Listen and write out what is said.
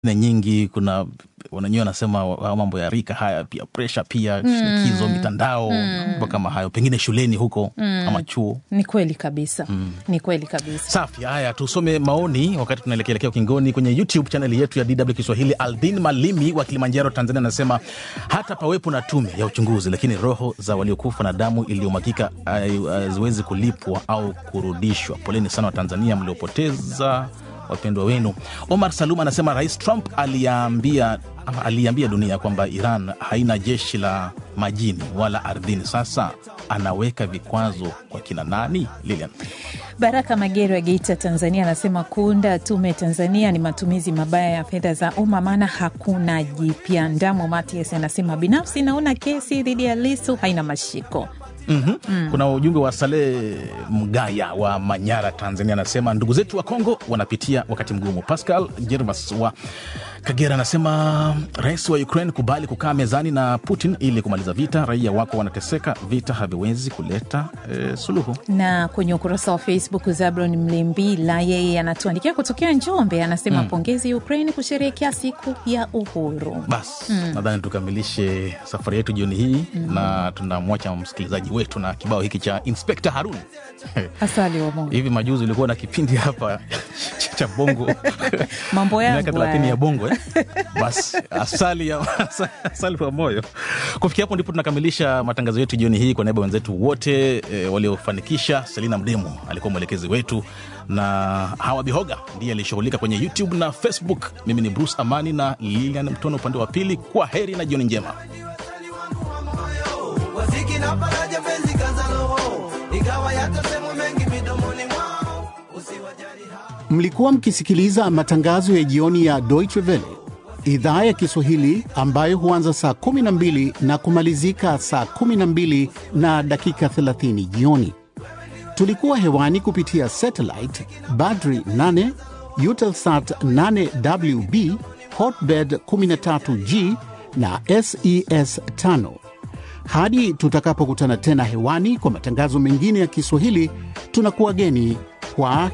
na nyingi kuna wananyewe wanasema wa- mambo ya rika haya pia presha pia shinikizo mitandao mambo kama hayo pengine shuleni huko ama chuo Ni kweli kabisa, ni kweli kabisa. safi haya tusome maoni wakati tunaelekeelekea ukingoni kwenye youtube chaneli yetu ya dw kiswahili aldin malimi wa kilimanjaro tanzania anasema hata pawepo na tume ya uchunguzi lakini roho za waliokufa na damu iliyomwagika hai- haziwezi kulipwa au kurudishwa poleni sana wa tanzania mliopoteza wapendwa wenu omar salum anasema rais trump aliambia ama aliambia dunia kwamba iran haina jeshi la majini wala ardhini sasa anaweka vikwazo kwa kina nani lilian Baraka Magero wa Geita, Tanzania, anasema kuunda tume Tanzania ni matumizi mabaya ya fedha za umma, maana hakuna jipya. Ndamo Matias anasema binafsi naona kesi dhidi ya Lisu haina mashiko. mm-hmm. kuna ujumbe wa Saleh Mgaya wa Manyara, Tanzania, anasema ndugu zetu wa Kongo wanapitia wakati mgumu. Pascal Jervas wa Kagera anasema rais wa Ukraine kubali kukaa mezani na Putin ili kumaliza vita. Raia wako wanateseka, vita haviwezi kuleta eh, suluhu. Na kwenye ukurasa wa Facebook, Zabron Mlimbila yeye anatuandikia kutokea Njombe, anasema pongezi Ukraine kusherehekea siku ya uhuru. Basi nadhani tukamilishe safari yetu jioni hii na tunamwacha msikilizaji wetu na kibao hiki cha Inspekta Harun. Asali wa Mungu, Hivi majuzi ulikuwa na kipindi hapa cha bongo mambo yangu miaka thelathini haya. ya bongo eh? Basi asali ya asali wa moyo. Kufikia hapo ndipo tunakamilisha matangazo yetu jioni hii. Kwa niaba ya wenzetu wote e, waliofanikisha, Selina Mdemo alikuwa mwelekezi wetu na Hawa Bihoga ndiye aliyeshughulika kwenye YouTube na Facebook. Mimi ni Bruce Amani na Lilian Mtono upande wa pili. Kwa heri na jioni njema. waziki na faraja penzi kaza roho ikawa yatasemwa mengi midomoni mwao usiwajali hao Mlikuwa mkisikiliza matangazo ya jioni ya Deutsche Welle idhaa ya Kiswahili ambayo huanza saa 12 na kumalizika saa 12 na dakika 30 jioni. Tulikuwa hewani kupitia satellite Badri 8, Eutelsat 8WB, Hotbird 13G na SES 5. Hadi tutakapokutana tena hewani kwa matangazo mengine ya Kiswahili, tunakuwa geni kwa